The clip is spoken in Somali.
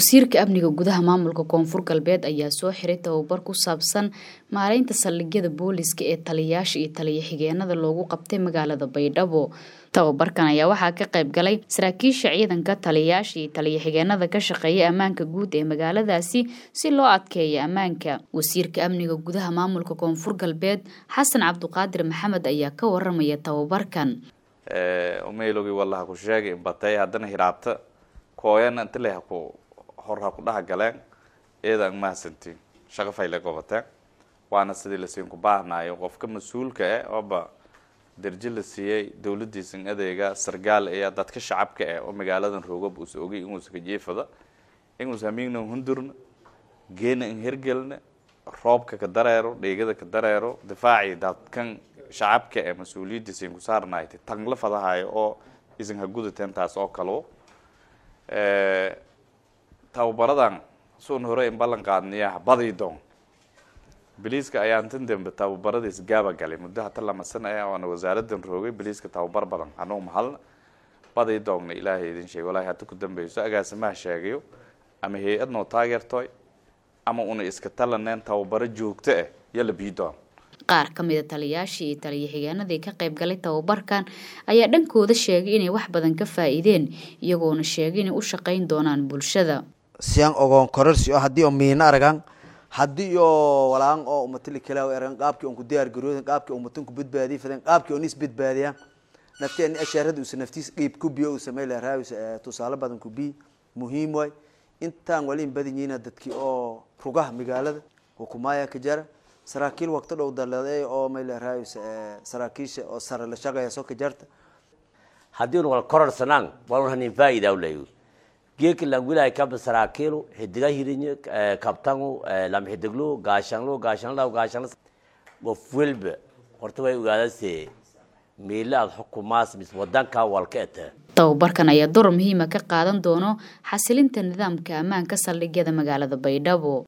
wasiirka amniga gudaha maamulka koonfur galbeed ayaa soo xiray tababar ku saabsan maareynta saldhigyada booliska ee taliyayaasha iyo taliya xigeenada loogu qabtay magaalada baydhabo tababarkan ayaa waxaa ka qayb galay saraakiisha ciidanka taliyayaasha iyo taliya xigeenada ka shaqeeya ammaanka guud ee magaaladaasi si loo adkeeyo ammaanka wasiirka amniga gudaha maamulka koonfur galbeed xasan cabduqaadir maxamed ayaa ka waramaya tababarkan umaylogi wallaha ku sheegay batay haddana hiraabta kooyana inta leh ku hor ha ku dhaha galeen iyada ang mahadsantiin shaqo fayle qabateen waana sidii lasiin ku baahnayo qofka mas-uulka eh ooba derji la siiyey dawladiisan adeega sargaal ayaa dadka shacabka eh oo magaaladan roogab uus ogay inuusa ka jeefada inuus hamiigna hundurna geena in hergelna roobka ka dareero dheegada ka dareero difaaci dadkan shacabka ee mas-uuliyadiisan ku saarnaayta tangla fadahayo oo isan ha gudateen taas oo kaleo tababaradan suun hore in ballan qaadniyaha badii doon biliiska ayaan tan dambe tababaradiis gaaba galay muddo hata lama sana ah oona wasaaradan roogay biliiska tababar badan anugu mahalna badii doogna ilaahay idin sheegay walahi hata ku dambeyso agaasimaha sheegayo ama hay-ad noo taageertoy ama una iska talaneen tababaro joogto ah yala bii doon qaar ka mida taliyayaashii iyo taliya xigeenadii ka qayb galay tababarkan ayaa dhankooda sheegay inay wax badan ka faa-iideen iyagoona sheegay inay u shaqayn doonaan bulshada siyan ogoon kororsi oo haddii oo miina aragan haddii oo walaan oo umatali kala aragan qaabkii on ku diyaar garooden qaabkii umatan ku badbaadiy faden qaabkii on is badbaadiyaan nafti ani ashaarada usa naftiis qiib ku biyo uu samey lahaa tusaale badan ku bi muhiim waay intaan wali in badan yihiin dadkii oo rugaha magaalada hukumaaya ka jara saraakiil waqti dhow daladay oo mayleerahay saraakiisha oo sare la shaqeeya soo ka jarta haddii un wal kororsanaan wal hanin faa'ida ulayu geeki langwilahay kaba saraakiilu xidiga hirinyo kabtangu lam xidiglu gaashanlu gaashanla gaashanla qof walba horta way ogaadase meelo aada xukumaas mis wadanka walka ete tababarkan ayaa door muhiima ka qaadan doono xasilinta nidaamka ammaanka saldhigyada magaalada baydhabo